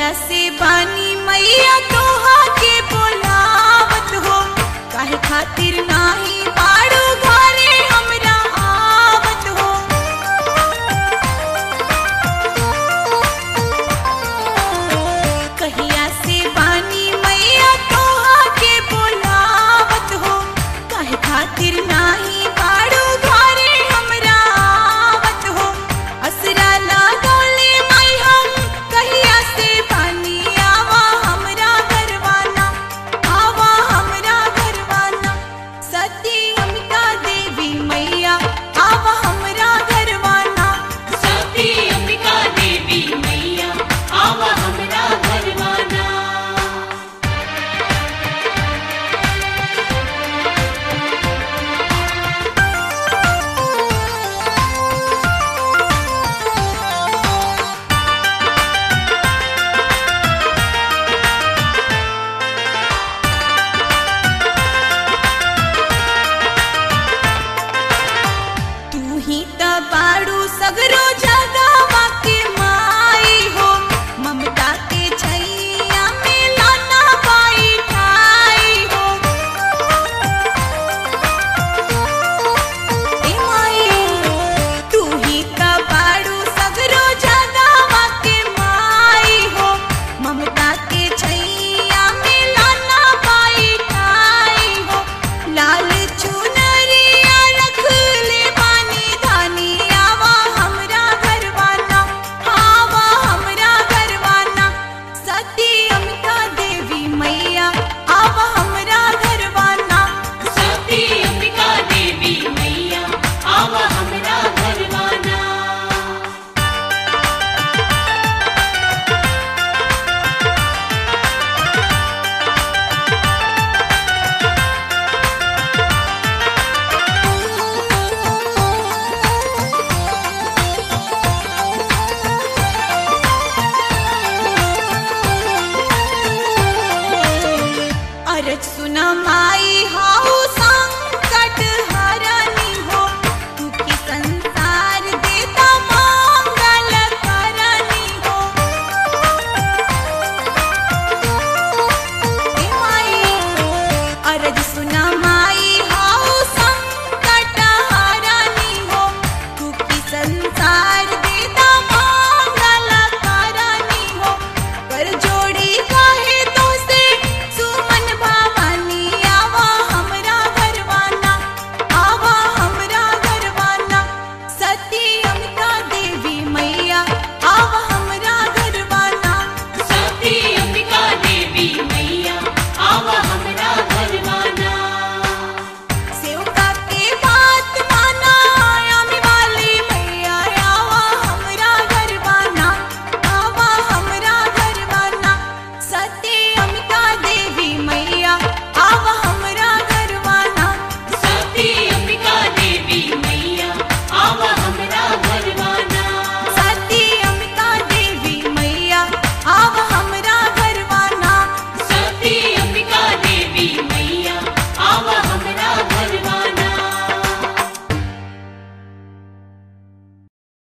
कहिया से बानी मैया तोहा के बोलावत हो काहे खातिर नाही बाड़ू घरे हमरा आवत हो कहिया से बानी मैया तोहा के बोलावत हो काहे खातिर नाही बाड़ू घरे हमरा आवत हो असरा लागोले माई हम कहिया से बानी आवा हमरा घरवाना आवा हमरा घरवाना सती अमिका देवी मैया आवा हमरा घरवाना सती अंबिका देवी मैया आवा हमरा घरवाना तू ही त बाड़ू सगरो जगावा के माई हो ममता के छैया में लाना पाई ठाई हो ए माई तू ही त बाड़ू सगरो जगावा के माई हो ममता के छैया में लाना पाई ठाई हो लाल चुनरिया रख ले बानी धानी आवा हमरा घरवाना आवा हमरा घरवाना सती अमिका देवी मैया आवा हमरा घरवाना सती अंबिका देवी मैया आवा हमरा घरवाना अरज सुना माई